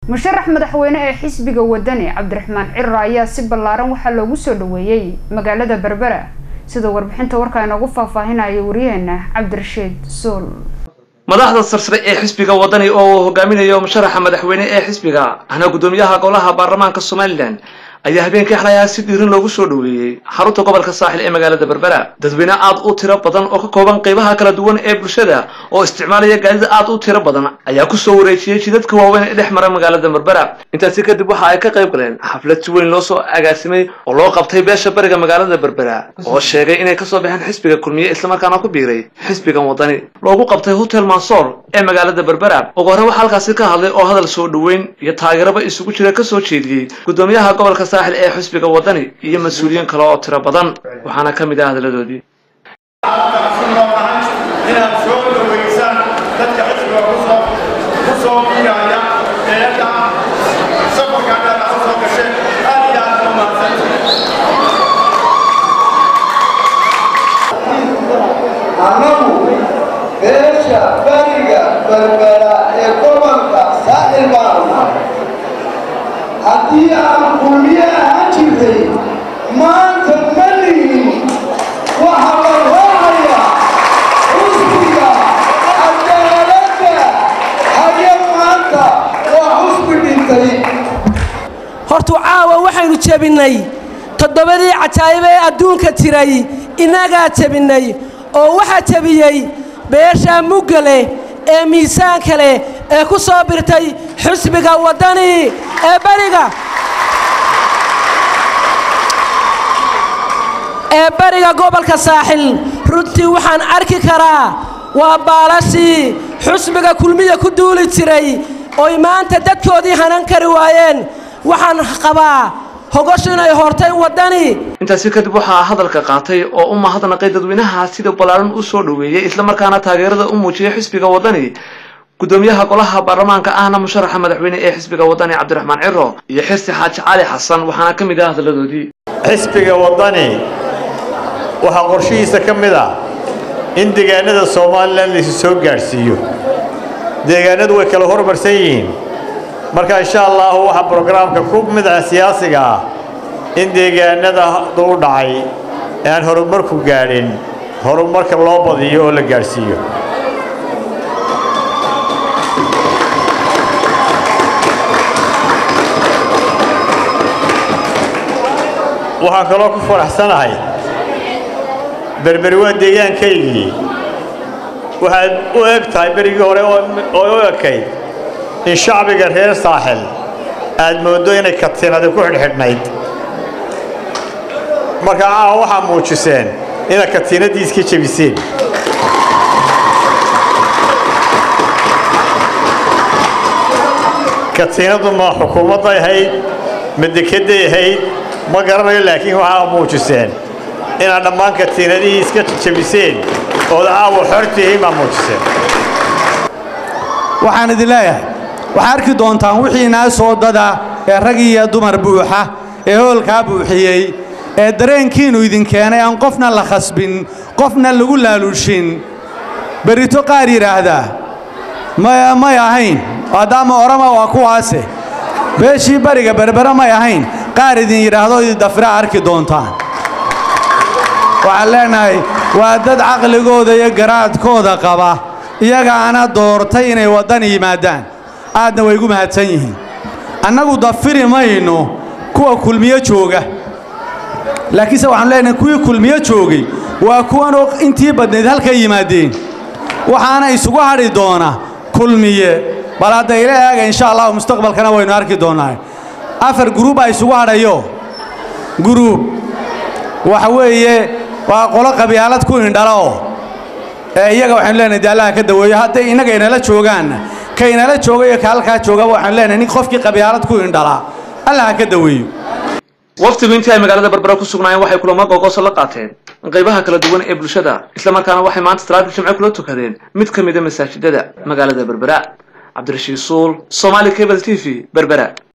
musharax madaxweyne ee xisbiga wadani cabdiraxmaan cira ayaa si ballaaran waxaa loogu soo dhaweeyey magaalada berbera sida warbixinta warkaa inoogu faahfaahinaya wariyaheena cabdirashiid suul madaxda sarsare ee xisbiga wadani oo uu hogaaminayo musharaxa madaxweyne ee xisbiga ahna guddoomiyaha golaha baarlamaanka somalilan ayaa habeenkii xalayaa si dhiirin loogu soo dhaweeyey xarunta gobolka saaxil ee magaalada berbera dadweyne aad u tiro badan oo ka kooban qeybaha kala duwan ee bulshada oo isticmaalaya gaadida aad u tiro badan ayaa kusoo wareejiyey jidadka waaweyn ee dhex mara magaalada berbera intaasi kadib waxa ay ka qayb galeen xaflad si weyn loo soo agaasimay oo loo qabtay beesha bariga magaalada berbera oo sheegay inay kasoo baxeen xisbiga kulmiye islamarkaana ku biiray xisbigan wadani loogu qabtay hotel mansoor ee magaalada berbera ugu hore waxaa halkaasi ka hadlay oo hadal soo dhaweyn iyo taageeraba isugu jira kasoo jeediyey guddoomiyaha gobolka saaxil ee xisbiga wadani iyo mas-uuliyiin kale oo tiro badan waxaana ka mid ah hadaladoodii inaad soo dhaweysaan dadka xisbiga kusoo ku soo biiraya eedda safarka dheer aad soo gasheen aad iyo aad u mahadsantihiin annagu beesha bariga berbera ee gobolka saaxil baanu nahay haddii aan kulmiye ahaan jirtay maanta ma lihin waxa la raacayaa xusbiga cadaaladda haye maanta waa xusbi dhintay hortu caawa waxaynu jebinnay toddobadii cajaa'iba ee adduunka jiray innagaa jebinnay oo waxaa jebiyey beesha mugga leh ee miisaanka leh ee ku soo birtay xusbiga waddani ee bariga ee bariga gobolka saaxil runtii waxaan arki karaa waa baalashii xusbiga kulmiya ku duuli jiray oy maanta dadkoodii hanan kari waayeen waxaan qabaa hogoshu inay hortay waddani intaasi kadib waxaa hadalka qaatay oo u mahadnaqay dadweynaha sida ballaaran u soo dhaweeyey islamarkaana taageerada u muujiyay xisbiga wadani guddoomiyaha golaha baarlamaanka ahna musharaxa madaxweyne ee xisbiga wadani cabdiraxmaan ciro iyo xirsi xaaji cali xasan waxaana ka mid ah hadaladoodii xisbiga waddani waxaa qorshihiisa ka mid ah in deegaanada somalilan laysu soo gaadhsiiyo deegaanadu way kala hormarsan yihiin marka insha allahu waxaa brograamka ku mid ah siyaasiga ah in deegaanada u dhacay ee aan horumarku gaadhin horumarka loo badiyo oo la gaadhsiiyo waxaan kaloo ku faraxsanahay berberi waa deegaankaygii waxaad u eg tahay berigii hore oo u ekayd in shacbiga reer saaxil aad mooddo inay katinadi ku xidhxidhnayd marka caawa waxaa muujiseen inaad katiinadii iska jebiseen katiinadu ma xukuumadday ahayd ma dekedday ahayd ma garanayo laakiin waxaa muujiseen inaad dhammaan katiinadihii iska jebiseen ood caawa xortihiin baa muujiseen waxaan idin leeyahay waxaa arki doontaan wixii naa soo dada ee rag iyo dumar buuxa ee hoolkaa buuxiyey ee dareenkiinnu idin keenay aan qofna la khasbin qofna lagu laaluushin berito qaar yidhaahdaa may ahayn maadaama orama waa kuwaase beeshii bariga berbera may ahayn qaar idin yidhaahdo idindafira arki doontaan waxaan leenahay waa dad caqligooda iyo garaadkooda qaba iyagaana doortay inay waddan yimaadaan aadna way gu mahadsan yihiin annagu dafiri mayno kuwa kulmiyo jooga laakiinse waxaanu leenahay kuwii kulmiyo joogay waa kuwanoo intii badnayd halka yimaadeen waxaana isugu hadhi doona kulmiye bal hadda ila eega insha allahu mustaqbalkana waynu arki doonnaa afar guruubbaa isugu hadhayo guruub waxa weeye waa qolo qabyaalad ku indhaloo ee iyaga waxaynu leenahay dee allaha ka daweeyo hadday innaga inala joogaanna ka inala jooga iyo ka halkaa joogaba waxaanu leenahay nin qofkii qabyaalad ku indhalaa allaha ka daweeyo waqtigu intii ay magaalada berbera ku sugnaayeen waxay kulamo googooso la qaateen qaybaha kala duwan ee bulshada islamarkaana waxay maanta salaadii jimce kula tukadeen mid ka mida masaajidada magaalada berbera cabdirashiid suul somaali cable t v berbera